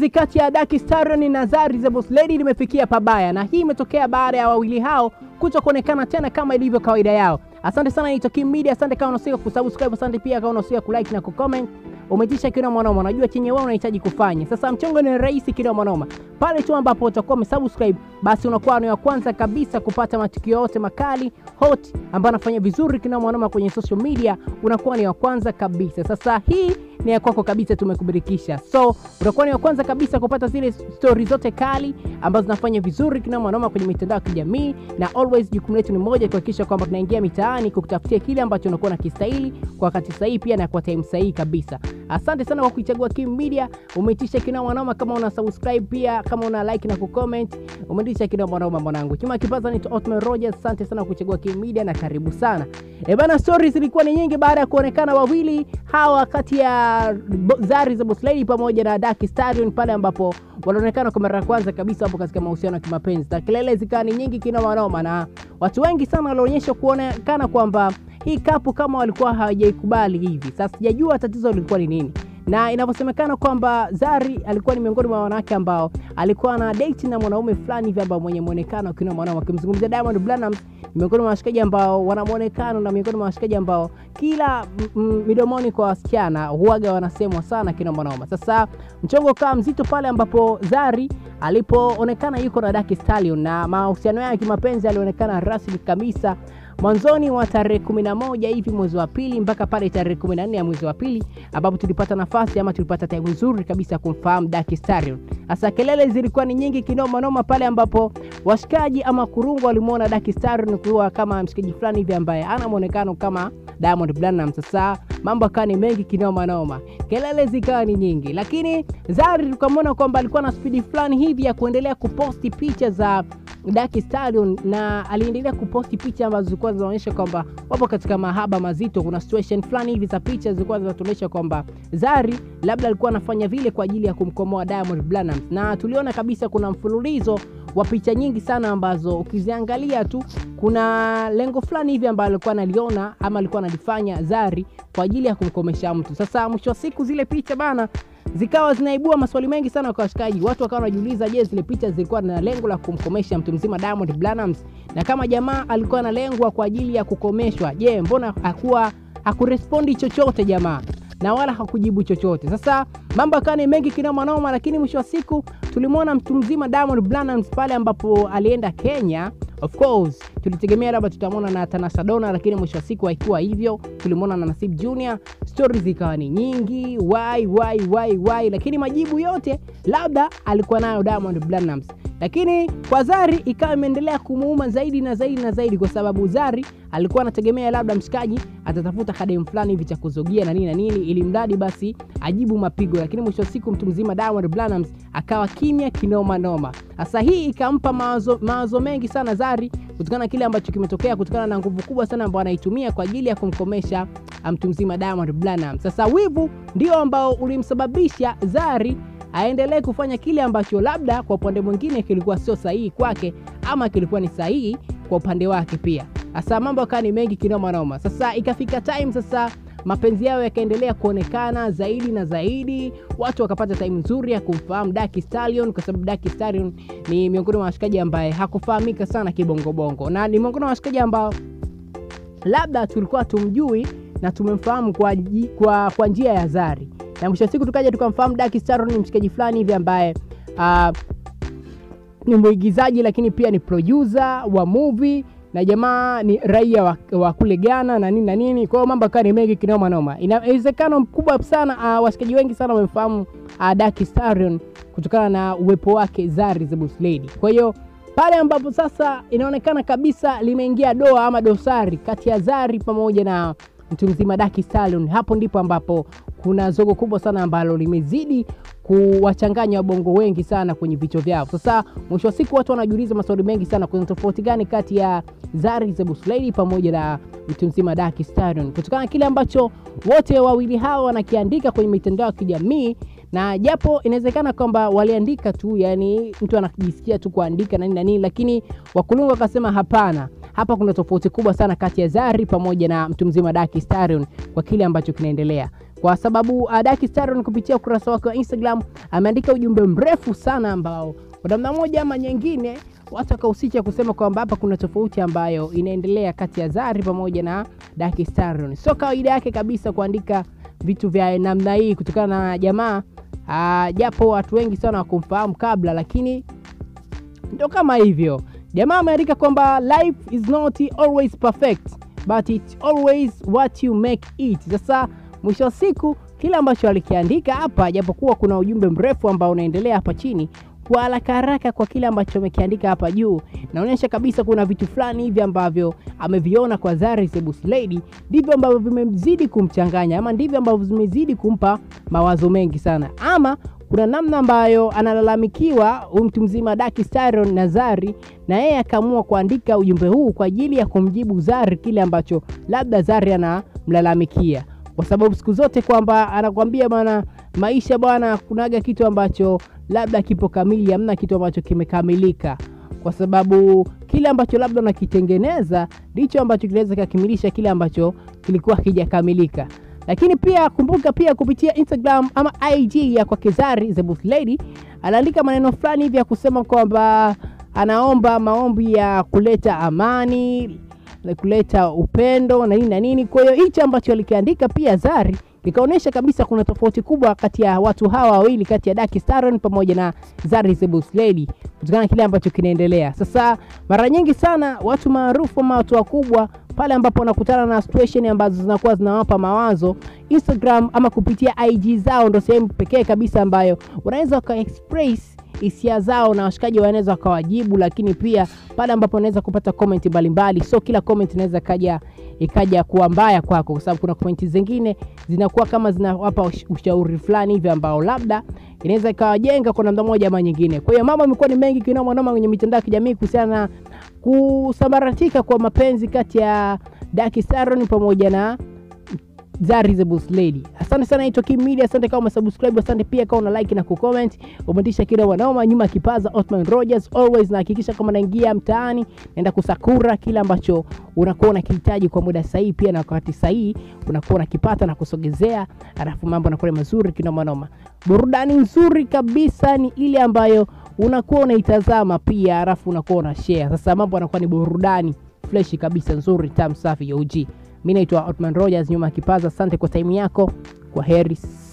penzi kati ya Daki Stallion na Zari the Boss Lady limefikia pabaya, na hii imetokea baada ya wawili hao kuto kuonekana tena kama ilivyo kawaida yao. Asante sana ni Toki Media, asante kama unasika kusubscribe, asante pia kama unasika kulike na kucomment. Umetisha kina mwanoma, unajua chenye wewe unahitaji kufanya. Sasa mchongo ni rahisi kina mwanoma, pale tu ambapo utakuwa umesubscribe, basi unakuwa ni wa kwanza kabisa kupata matukio yote makali hot ambayo anafanya vizuri kina mwanoma kwenye social media, unakuwa ni wa kwanza kabisa. Sasa hii ni ya kwako kabisa, tumekubirikisha. So utakuwa ni wa kwanza kabisa kupata zile stori zote kali ambazo zinafanya vizuri kina mwanoma kwenye mitandao ya kijamii, na always jukumu letu ni moja, kuhakikisha kwamba tunaingia mitaani kukutafutia kile ambacho unakuwa na kistahili kwa wakati sahihi, pia na kwa time sahihi kabisa. Asante sana kwa kuichagua Kim Media, umeitisha kina mwanoma. Kama una subscribe pia, kama una like na kucomment, umeitisha kina mwanoma mwanangu. Chuma kipaza ni Otman Rogers, asante sana kwa kuchagua Kim Media na karibu sana. E bana, stories zilikuwa ni nyingi baada ya kuonekana wawili hawa kati ya Zari the Boss Lady pamoja na Daki Stallion pale ambapo wanaonekana kwa mara ya kwanza kabisa hapo katika mahusiano ya kimapenzi, na kelele zikawa ni nyingi kinoma noma, na watu wengi sana walionyesha kuonekana kwamba hii kapu kama walikuwa hawajaikubali hivi. Sasa sijajua tatizo lilikuwa ni nini, na inavyosemekana kwamba Zari alikuwa ni miongoni mwa wanawake ambao alikuwa na date na mwanaume fulani hivi ambao mwenye muonekano kina mwanaume, akimzungumzia Diamond Platnumz miongoni mwa washikaji ambao wana muonekano na miongoni mwa washikaji ambao kila midomoni kwa wasichana huaga wanasemwa sana kina mwanaume. Sasa mchongo kaa mzito pale ambapo Zari alipoonekana yuko na Daki Stallion na mahusiano yake ya kimapenzi alionekana rasmi kabisa mwanzoni wa tarehe 11 hivi mwezi wa pili mpaka pale tarehe 14 ya mwezi wa pili ambapo tulipata nafasi ama tulipata time nzuri kabisa kumfahamu Daki Stallion. Sasa kelele zilikuwa ni nyingi kinoma noma pale ambapo washikaji ama kurungu walimuona Daki Stallion kuwa kama mshikaji fulani hivi ambaye ana muonekano kama Diamond Platnumz. Sasa mambo akawa ni mengi kinoma noma, kelele zikawa ni nyingi, lakini Zari tukamwona kwamba alikuwa na spidi fulani hivi ya kuendelea kuposti picha za Daki Stallion na aliendelea kuposti picha ambazo zilikuwa zinaonyesha kwamba wapo katika mahaba mazito. Kuna situation fulani hivi za picha zilikuwa zinatuonyesha kwamba Zari labda alikuwa anafanya vile kwa ajili ya kumkomoa Diamond Platnumz, na tuliona kabisa kuna mfululizo wa picha nyingi sana ambazo ukiziangalia tu kuna lengo fulani hivi ambalo alikuwa analiona ama alikuwa analifanya Zari kwa ajili ya kumkomesha mtu. Sasa mwisho wa siku zile picha bana zikawa zinaibua maswali mengi sana kwa washikaji. Watu wakawa wanajiuliza, je, zile picha zilikuwa na lengo la kumkomesha mtu mzima Diamond Platnumz? Na kama jamaa alikuwa analengwa kwa ajili ya kukomeshwa, je, mbona hakuwa hakurespondi chochote jamaa na wala hakujibu chochote. Sasa mambo yakawa ni mengi kinoma noma, lakini mwisho wa siku tulimwona mtu mzima Diamond Platnumz pale ambapo alienda Kenya. Of course tulitegemea labda tutamwona na Tanasha Donna, lakini mwisho wa siku haikuwa hivyo. Tulimwona na Nasib Junior, stories zikawa ni nyingi, why why why why, lakini majibu yote labda alikuwa nayo Diamond Platnumz lakini kwa Zari ikawa imeendelea kumuuma zaidi na zaidi na zaidi, kwa sababu Zari alikuwa anategemea labda mshikaji atatafuta kadem fulani hivi cha kuzogia na nini na nini, ili mradi basi ajibu mapigo, lakini mwisho wa siku mtu mzima Diamond Platnumz akawa kimya kinoma noma. Sasa hii ikampa mawazo, mawazo mengi sana Zari kutokana na kile ambacho kimetokea, kutokana na nguvu kubwa sana ambayo anaitumia kwa ajili ya kumkomesha mtu mzima Diamond Platnumz. Sasa wivu ndio ambao ulimsababisha Zari aendelee kufanya kile ambacho labda kwa upande mwingine kilikuwa sio sahihi kwake ama kilikuwa ni sahihi kwa upande wake pia. Sasa mambo akawa ni mengi kinoma noma. Sasa ikafika time sasa mapenzi yao yakaendelea kuonekana zaidi na zaidi, watu wakapata time nzuri ya kumfahamu Daki Stallion, kwa sababu Daki Stallion ni miongoni mwa washikaji ambaye hakufahamika sana kibongobongo, na ni miongoni mwa washikaji ambao labda tulikuwa tumjui na tumemfahamu kwa, kwa, kwa njia ya Zari na mwisho wa siku tukaja tukamfahamu Daki Stallion ni mshikaji fulani hivi ambaye uh, ni mwigizaji lakini pia ni producer wa movie na jamaa ni raia wa, wa kule Ghana na nini na nini. Kwa hiyo mambo akawa ni mengi kinoma noma. Inawezekano mkubwa sana uh, washikaji wengi sana wamemfahamu uh, Daki Stallion kutokana na uwepo wake Zari the Boss Lady. Kwa hiyo pale ambapo sasa inaonekana kabisa limeingia doa ama dosari kati ya Zari pamoja na mtu mzima Daki Stallion, hapo ndipo ambapo kuna zogo kubwa sana ambalo limezidi kuwachanganya wabongo wengi sana kwenye vichwa vyao. Sasa mwisho wa siku watu wanajiuliza maswali mengi sana, kuna tofauti gani kati ya Zari the Boss Lady pamoja na mtu mzima Daki Stallion, kutokana na kile ambacho wote wawili hawa wanakiandika kwenye mitandao ya kijamii na japo inawezekana kwamba waliandika tu, yani mtu anajisikia tu kuandika na nini na nini, lakini wakulungu wakasema hapana, hapa kuna tofauti kubwa sana kati ya Zari pamoja na mtu mzima Daki Stallion kwa kile ambacho kinaendelea. kwa sababu uh, Daki Staron kupitia ukurasa wake wa Instagram ameandika ujumbe mrefu sana ambao kwa namna moja ama nyingine watu wakahusisha kusema kwamba hapa kuna tofauti ambayo inaendelea kati ya Zari pamoja na Daki Staron. Sio kawaida yake kabisa kuandika vitu vya namna hii kutokana na jamaa uh, japo watu wengi sana wakumfahamu kabla, lakini ndo kama hivyo. Jamaa ameandika kwamba life is not always perfect but it's always what you make it. Sasa mwisho wa siku kile ambacho alikiandika hapa, japokuwa kuna ujumbe mrefu ambao unaendelea hapa chini, kwa haraka haraka kwa kile ambacho amekiandika hapa juu, naonyesha kabisa kuna vitu fulani hivi ambavyo ameviona kwa Zari the Boss Lady, ndivyo ambavyo vimezidi kumchanganya ama ndivyo ambavyo vimezidi kumpa mawazo mengi sana, ama kuna namna ambayo analalamikiwa huyu mtu mzima Daki Staron na Zari, na yeye akaamua kuandika ujumbe huu kwa ajili ya kumjibu Zari kile ambacho labda Zari anamlalamikia, kwa sababu siku zote kwamba anakwambia bwana, maisha bwana, kunaga kitu ambacho labda kipo kamili, hamna kitu ambacho kimekamilika, kwa sababu kile ambacho labda unakitengeneza ndicho ambacho kinaweza kukamilisha kile ambacho kilikuwa hakijakamilika lakini pia kumbuka pia kupitia Instagram ama IG ya kwake Zari the Boss Lady anaandika maneno fulani hivi ya kusema kwamba anaomba maombi ya kuleta amani, kuleta upendo na nini na nini. Kwa hiyo hichi ambacho alikiandika pia Zari ikaonyesha kabisa kuna tofauti kubwa kati ya watu hawa wawili, kati ya Daki Staron pamoja na Zari the Boss Lady, kutokana na kile ambacho kinaendelea sasa. Mara nyingi sana watu maarufu ama watu wakubwa pale ambapo wanakutana na situation ambazo zinakuwa zinawapa mawazo, Instagram ama kupitia IG zao ndo sehemu pekee kabisa ambayo wanaweza waka express hisia zao na washikaji wanaweza wakawajibu, lakini pia pale ambapo wanaweza kupata comment mbalimbali. So kila comment inaweza kaja ikaja kuwa mbaya kwako, kwa sababu kuna comment zingine zinakuwa kama zinawapa ushauri fulani hivi ambao labda inaweza ikawajenga kwa namna moja ama nyingine. Kwa hiyo mambo yamekuwa ni mengi kinoma noma kwenye mitandao ya kijamii kuhusiana na kusambaratika kwa mapenzi kati ya Daki Staron pamoja na Zari the Boss Lady. Asante sana naitwa Kim Media, asante kama umesubscribe, asante pia kama una like na kucomment. Umetisha kile wanaoma nyuma kipaza Othman Rogers always na hakikisha kama naingia mtaani naenda kusakura kile ambacho unakuwa unakihitaji kwa muda sahihi, pia na wakati sahihi unakuwa unakipata na kusogezea, alafu mambo yanakuwa mazuri kinoma noma. Burudani nzuri kabisa ni ile ambayo unakuwa unaitazama pia, alafu unakuwa una share. Sasa mambo yanakuwa ni burudani fresh kabisa, nzuri, tamu, safi ya OG. Mi naitwa Otman Rogers nyuma ya kipaza. Asante kwa taimu yako, kwa heri.